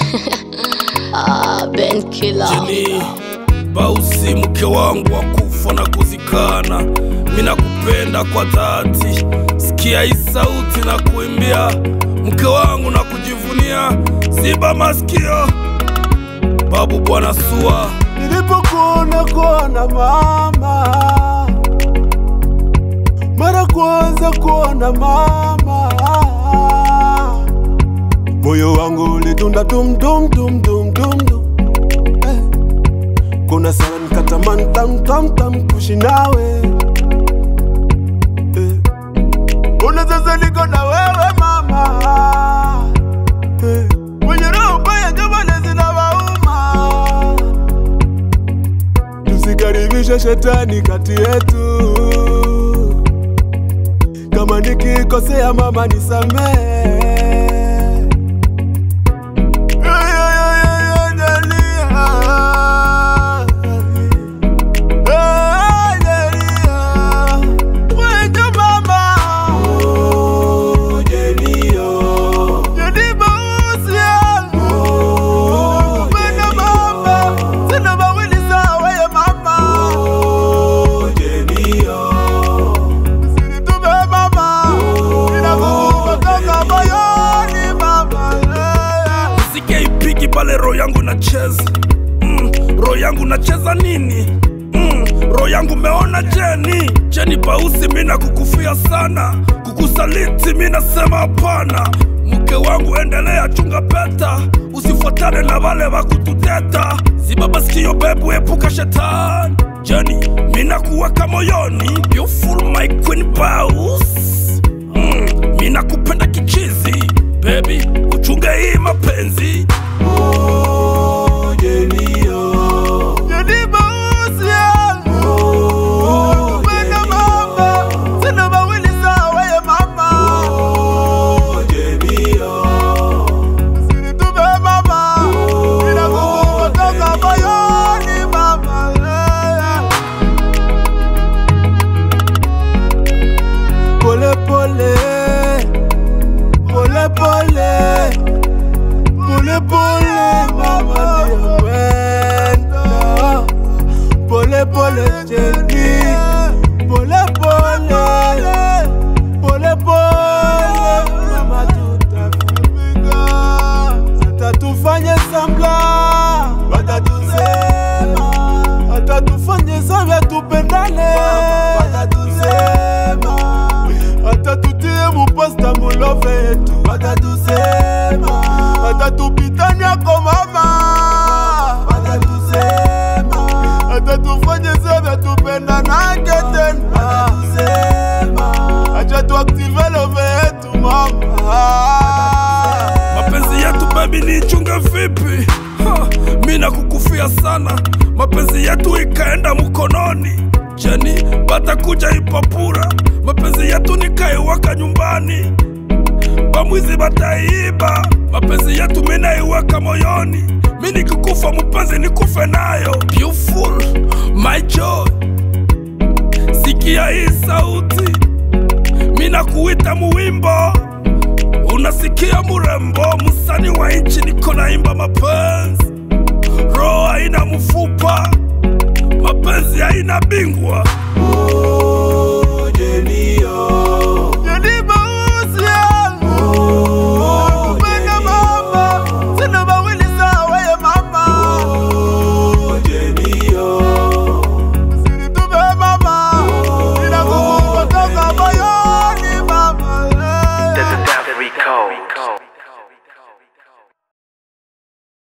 ah, Ben Killer. Jeni Bausi, mke wangu wa kufa na kuzikana, mina kupenda kwa dhati. Sikia hii sauti na kuimbia, mke wangu na kujivunia. Ziba masikio, babu bwana Sua. Nilipokuona kuona mama, mara kwanza kuona mama, moyo wangu ulidunda dum dum dum dum dum dum. Eh, kuna sana nikatamani tam tam tam kuishi nawe eh, kuna sasa niko na wewe mama eh, mwenye roho mbaya jamani zinawauma tusikaribishe shetani kati yetu. Kama nikikosea mama nisamehe. Ay, ay, ay, ay, ay, Delia. Ay, Delia. Mwenye mama. Jeni Bausia. Nakupenda mama. Sina mawili sawa ya mama. Usinitume mama. Ninakukumbuka toka moyoni mama. Mziki ipigi pale roho yangu nacheza mm, roho yangu nacheza nini mm, roho yangu meona Jeni Jeni Bausi, mina kukufia sana, kukusaliti mi nasema hapana. Mke wangu endelea, chunga peta, usifuatane na wale wa kututeta. Zibaba sikio bebu, epuka shetani. Jeni mina kuweka moyoni, beautiful my queen Baus mm, mina kupenda kichizi baby, uchunge hii mapenzi Jeni Bausia. Nakupenda mama. Sina mawili sawa ya mama. Usinitume mama. Ninakukumbuka toka moyoni mama. Pole pole. Pole pole. Pole pole mama niyapenda. Pole pole Jeni. Pole pole. Pole pole mama tutafika. Hata tufanye sambla. Watatusema. Hata tufanye sambla tupendane. Watatusema. Hata tutie mupasta mulove yetu. Watatusema. Hata tupitania kwa mama. Watatusema. Hata tufanye sambla tupendanake tena. Watatusema. Acha tuaktive love yetu mama. mapenzi yetu baby nichunge vipi ha, mi nakukufia sana mapenzi yetu ikaenda mkononi jeni batakuja ipapura mapenzi yetu nikaiwaka nyumbani bamwizi bataiba mapenzi yetu minaiweka moyoni mi nikikufa mpenzi nikufe nayo beautiful my joy sikia hii sauti mi nakuita muwimbo unasikia murembo musani wa nchi niko naimba mapenzi roho haina mfupa mapenzi haina bingwa Oh, Jenio.